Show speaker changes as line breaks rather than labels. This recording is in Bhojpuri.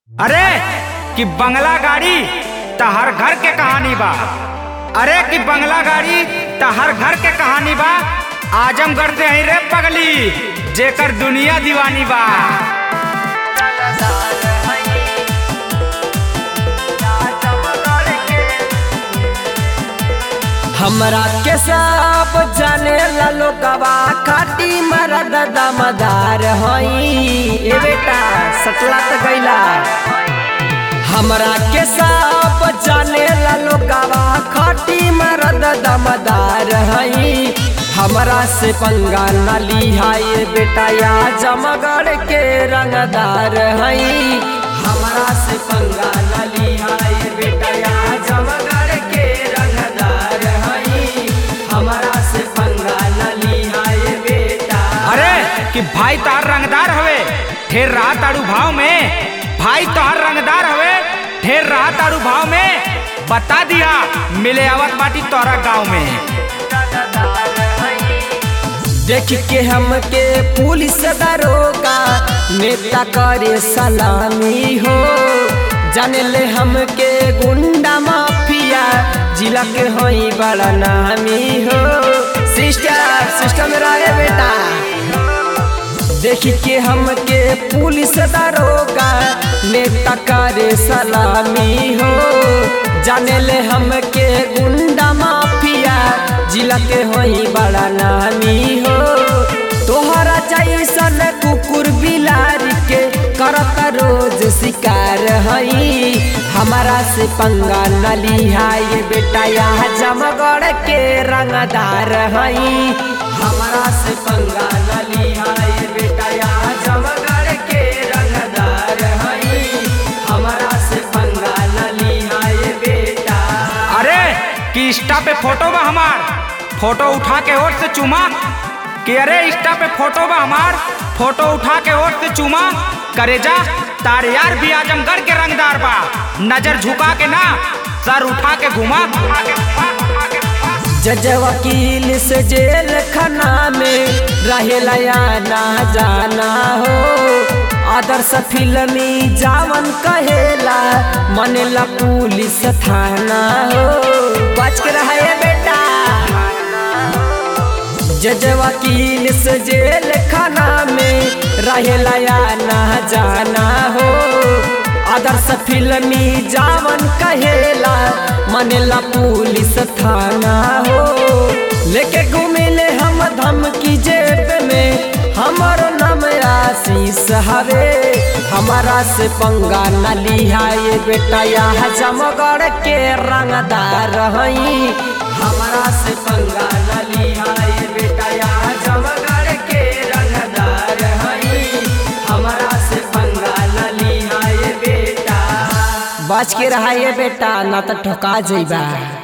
अरे कि बंगला गाड़ी त हर घर के कहानी बा अरे कि बंगला गाड़ी त हर घर के कहानी बा आजमगढ़ से ही रे पगली जेकर दुनिया दीवानी बा
हमरा के सब जाने ला लोगवा खाटी मरद दमदार हई ए बेटा सटला त गईला हमरा के सब जाने ला लोगवा खाटी मरद दमदार हई हमरा से पंगा न लिहाए बेटा या जमगढ़ के रंगदार हई हमरा से पंगा न लिहाए बेटा या जमगढ़ के रंगदार हई हमरा से पंगा न लिहाए बेटा
अरे कि भाई तोहर रंगदार हवे ढेर रहा तारू भाव में भाई तोहर रंगदार हवे ढेर रहा तारू भाव में बता दिया मिले आवत बाटी तोहरा गाँव में
देख के हमके पुलिस दरोगा नेता करे सलामी हो जाने ले हमके गुंडा माफिया जिला के होई बड़ा नामी हो सिस्टर सिस्टर मेरा है बेटा देख के हमके पुलिस दरोगा नेता करे सलामी हो जाने ले हमके गुंडा माफिया जिला के होई बड़ा नामी हो तोहरा जैसन कुकुर बिलारी के करत रोज शिकार हई हमारा से पंगा न लिहाए बेटा यहाँ जमगढ़ के रंगदार हई हमारा से पंगा न लिहाए बेटा यहाँ जमगढ़ के रंगदार हई हमारा से पंगा न लिहाए बेटा
अरे कि इंस्टा पे फोटो बा हमार फोटो उठा के ओट से चूमा कि अरे इंस्टा पे फोटो बा हमार फोटो उठा के ओट से चूमा करे जा तार यार भी आजमगढ़ के रंगदार बा नजर झुका के ना सर उठा के घुमा
जज वकील से जेल खाना में रहेला या ना जाना हो आदर्श फिल्मी जावन कहेला मनेला पुलिस थाना हो बच के रहे बेटा जज वकील से जेल खाना में रहेला या ना जाना हो आदर्श फिल्मी जावन कहेला मनेला पुलिस थाना हो लेके घूमिले हम धमकी जेब में हमारो नाम आशीष हवे हमारा से पंगा न लिहाए बेटा यहाँ जमगढ़ के रंगदार हई हमारा से पंगा न लिहाए बेटा यहाँ जमगढ़ के रंगदार हई हमारा से पंगा न लिहाए बेटा बच के रहिए बेटा ना तो ठोका जइबा